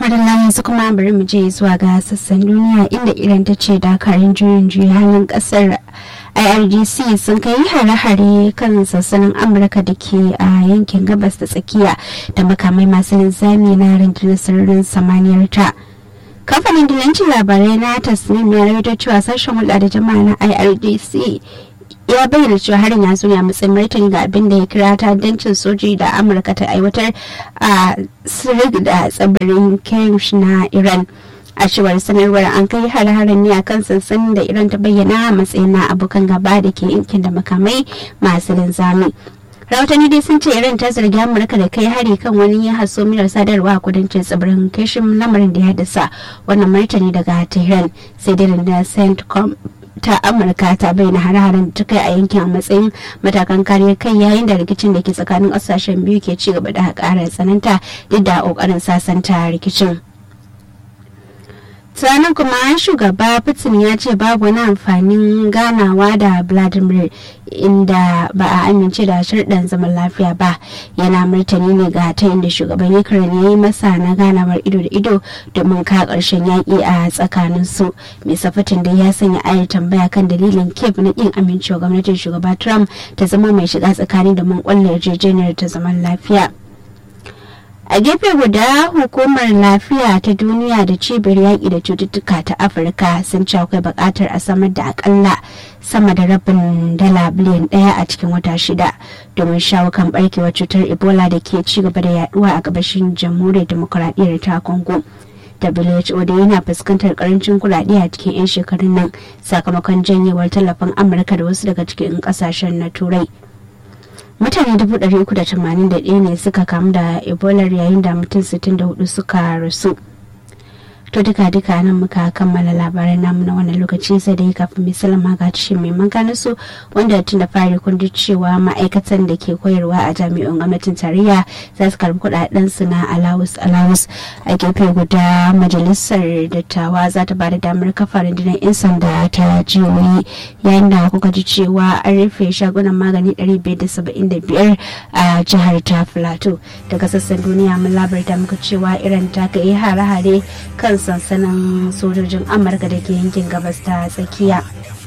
madalla yanzu kuma bari mu je zuwa ga sassan duniya inda iran ta ce dakarun juyin juyi halin kasar irgc sun kai hare-hare kan sassanin amurka da ke a yankin gabas da tsakiya da makamai masu linzami na rundunar sararin samaniyar ta kamfanin dilancin labarai na tasnim ya rawaito cewa sashen hulɗa da jama'a na irgc ya bayyana cewa harin ya zo ne a matsayin martani ga abin da ya kira ta'addancin soji da amurka ta aiwatar a sirig da tsibirin kirish na iran a cewar sanarwar an kai har-haren ne akan sansanin da iran ta bayyana a matsayin na abokan gaba da ke yankin da makamai masu linzami rahotanni dai sun ce iran ta zargi amurka da kai hari kan wani hasomiyar sadarwa a kudancin tsibirin kishin lamarin da ya haddasa wannan martani daga tehran sai dai da centcom ta amurka ta bayyana hare-haren da ta kai a yankin a matsayin matakan kariyar kai yayin da rikicin da ke tsakanin kasashen biyu ke ci gaba da ƙara tsananta duk da ƙoƙarin sasanta rikicin sannan kuma shugaba putin ya ce babu wani amfanin ganawa da vladimir inda ba a amince da sharɗan zaman lafiya ba yana martani ne ga ta inda shugaban ukraine ya yi masa na ganawar ido da ido domin ka ƙarshen yaƙi a tsakanin su mai safatin da ya sanya ayar tambaya kan dalilin kiev na ƙin amincewa gwamnatin shugaba trump ta zama mai shiga tsakani domin ƙwallo yarjejeniyar ta zaman lafiya a gefe guda hukumar lafiya ta duniya da cibiyar yaƙi da cututtuka ta afirka sun ce akwai buƙatar a samar da akalla sama da rabin dala biliyan ɗaya a cikin wata shida domin shawo kan barkewar cutar ebola da ke ci gaba da yaduwa a gabashin jamhuriyar demokuraɗiyyar ta congo WHO da yana fuskantar karancin kuɗaɗe a cikin 'yan shekarun nan sakamakon janyewar tallafin amurka da wasu daga cikin ƙasashen na turai mutane 381 ne suka kamu da ebola yayin da mutum 64 suka rasu to duka duka nan muka kammala labaran namu na wannan lokaci sai dai kafin mai salama ga ce mai magana su wanda tun da fari kun ji cewa ma'aikatan da ke koyarwa a jami'an gwamnatin tarayya za su karbi kudaden su na alawus alawus a gefe guda majalisar dattawa za ta ba da damar kafa rundunar 'yan sanda ta jihohi yayin da kuka ji cewa an rufe shagunan magani 575 a jihar ta plateau daga sassan duniya mun labarta muka cewa iran ta kai hare-hare kan sansanin sojojin amurka da ke yankin gabas ta tsakiya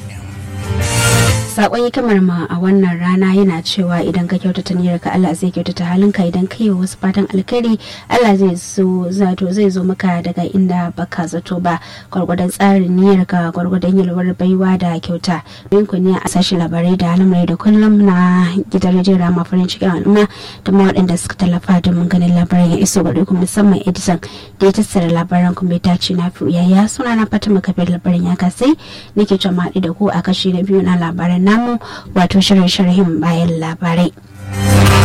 sakon hikimar ma a wannan rana yana cewa idan ka kyautata niyyar ka Allah zai kyautata halinka idan ka yi wasu fatan alkhairi Allah zai zo zato zai zo maka daga inda baka zato ba gwargwadon tsarin niyyar ka gwargwadon yalwar baiwa da kyauta bin ku ne a sashi labarai da alamrai da kullum na gidan rediyon rama farin cikin al'umma da ma waɗanda suka tallafa domin ganin labaran ya iso gare ku musamman editan da ya tattara labaran kuma ya dace na fi yaya suna na fatima kafin labarin ya kasai nake jama'a da ku a kashi na biyu na labaran namu wato shirin sharhin bayan labarai